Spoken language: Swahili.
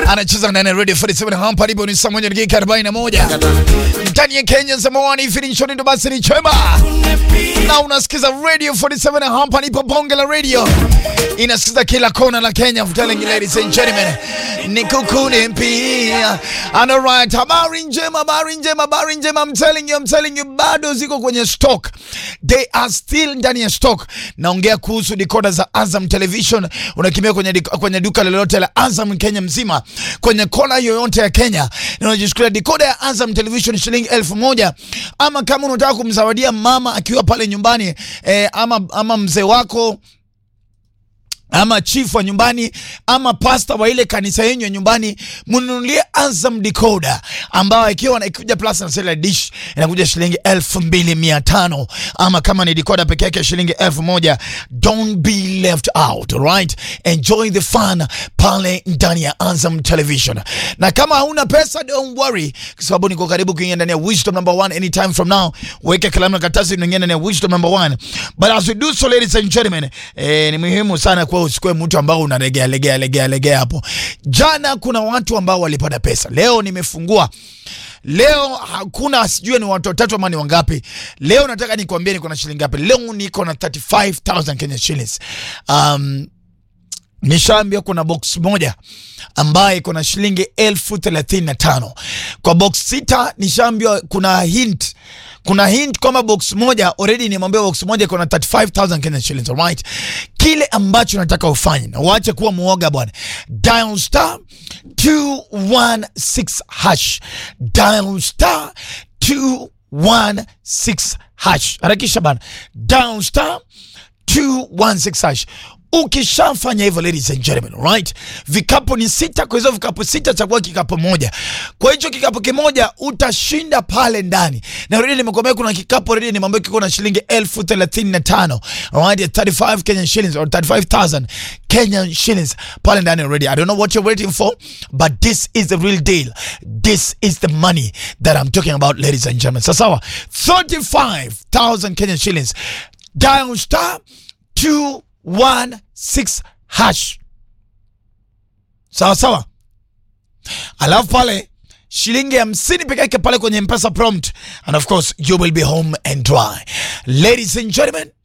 anacheza ndani ya Radio 47 hapa alipo ni saa moja dakika 41 ndani ya Kenya zamani finisho ndo basi ni chema na unasikiza Radio 47 hapa nipo bonge la radio inasikiza kila kona la Kenya I'm telling you ladies and gentlemen ni kukuni pia and alright habari njema habari njema habari njema I'm telling you I'm telling you bado ziko kwenye stock they are still ndani ya stock naongea kuhusu decoder za Azam Television unakimbia kwenye, dik- kwenye duka lolote la Azam Kenya mzima kwenye kona yoyote ya Kenya na unajichukulia decoder ya Azam Television shilingi elfu moja ama kama unataka kumzawadia mama akiwa pale nyumbani eh, ama, ama mzee wako ama chief wa nyumbani ama pasta wa ile kanisa yenyu ya nyumbani, mnunulie Azam decoder ambayo ikiwa na ikuja plus na satellite dish inakuja shilingi elfu mbili mia tano ama kama ni decoder peke yake shilingi elfu moja Don't be left out, alright? Enjoy the fun pale ndani ya Azam Television, na kama hauna pesa don't worry, kwa sababu niko karibu kuingia ndani ya Wisdom number one anytime from now. Weka kalamu na karatasi, unaingia ndani ya Wisdom number one. But as we do so, ladies and gentlemen, eh, ni muhimu sana kwa usikue mtu ambao unalegea legea legea legea hapo. Jana kuna watu ambao walipata pesa, leo nimefungua Leo hakuna sijui ni watu watatu ama ni wangapi. Leo nataka nikwambie niko na shilingi ngapi. Leo niko na 35000 Kenya shillings. Um, nishaambia kuna box moja ambaye iko na shilingi elfu thelathini na tano kwa box sita nishaambiwa kuna hint kuna hint kwamba box moja already nimeambiwa box moja iko na 35000 Kenya shillings alright kile ambacho nataka ufanye na uache kuwa muoga bwana dial star 216 hash dial star 216 hash harakisha bana dial star 216 hash ukishafanya hivyo ladies and gentlemen right vikapu ni sita kwa hizo vikapu sita chagua kikapu moja kwa hicho kikapu kimoja utashinda pale ndani na already nimekwambia kuna kikapu already nimeambia kiko na shilingi elfu thelathini na tano alright 35 Kenyan shillings or 35000 Kenyan shillings pale ndani already I don't know what you're waiting for but this is the real deal this is the money that I'm talking about ladies and gentlemen sawa 35000 Kenyan shillings dial star 216 hash sawa sawa alafu pale shilingi hamsini peke yake pale kwenye mpesa prompt and of course you will be home and dry ladies and gentlemen